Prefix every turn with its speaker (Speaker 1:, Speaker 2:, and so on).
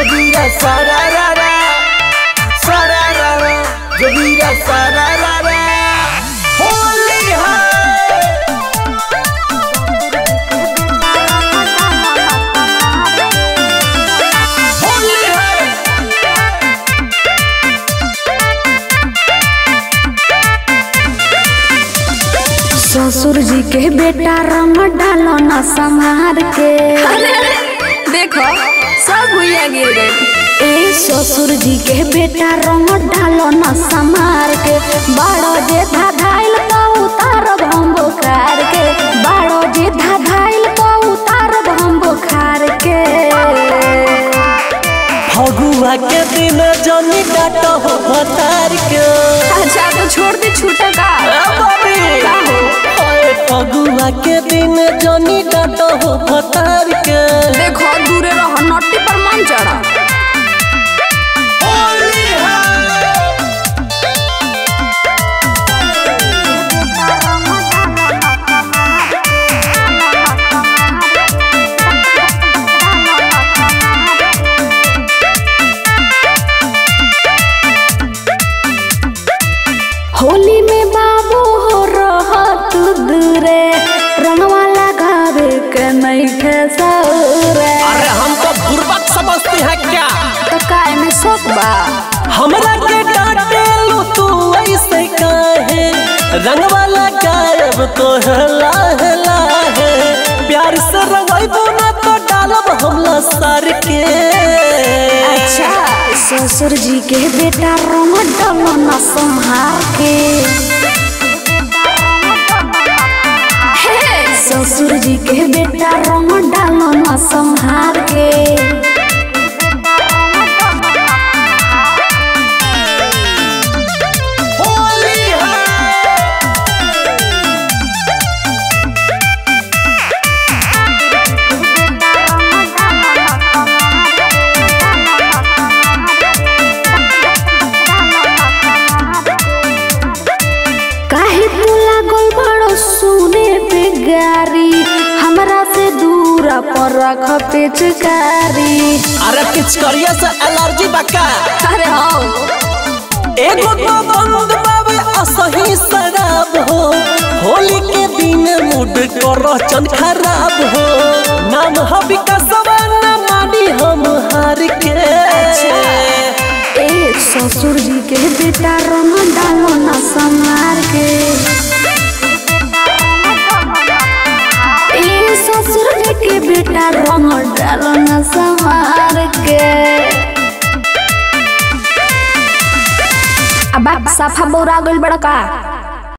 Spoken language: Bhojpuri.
Speaker 1: जोगीरा सारा रा रा सारा रा रा जोगीरा सारा रा रा होली है होली है
Speaker 2: ससुर जी के बेटा रंग डालो न संहार के
Speaker 3: अरे अरे देखो सब भुइया गिर गए
Speaker 2: ए ससुर जी के बेटा रंग डालो न संहार के बाड़ो जे धाधाइल तो उतार हम बुखार के बाड़ो जे धाधाइल तो उतार हम बुखार के
Speaker 1: फगुआ के दिन जनी डाट हो भतार के
Speaker 3: अच्छा तो छोड़ दे छूटा का का हो
Speaker 1: ओए फगुआ के दिन जनी डाट हो भतार के
Speaker 3: देखो दूरे रहो नट्टी पर मन चढ़ा
Speaker 1: होली है
Speaker 2: होली में बाबू हो रहत दूरे रंगवा लगावे के नहीं थे सौरे
Speaker 1: अरे हम तो बुर्बक समझते हैं क्या
Speaker 2: तो काय में शौक बा
Speaker 1: हमरा के डांटे लो तू ऐसे काहे रंगवाला गायब तो हला हला है प्यार से रंगाइबो ना तो डालब हमला सर के
Speaker 2: अच्छा ससुर जी के बेटा रंग डालो न संहार के
Speaker 3: हे
Speaker 2: ससुर जी के बेटा रंग डालो न संहार के
Speaker 1: होली है
Speaker 2: काहे तू लागल बड़ो सुने पे गारी हमरा से दूरा पर रख पिचकारी
Speaker 1: अरे पिचकरिया से एलर्जी बका
Speaker 3: अरे हो
Speaker 1: एगो तो बंद बाबे असही शराब हो होली के दिन मूड करो चंद खराब हो नाम हबी का सवाना मानी हम हार के
Speaker 2: ए ससुर जी के बेटा रंग डालो न संहार के ए ससुर जी के बेटा रंग डालो न संहार के अब आप साफा बोरा गइल बड़ा का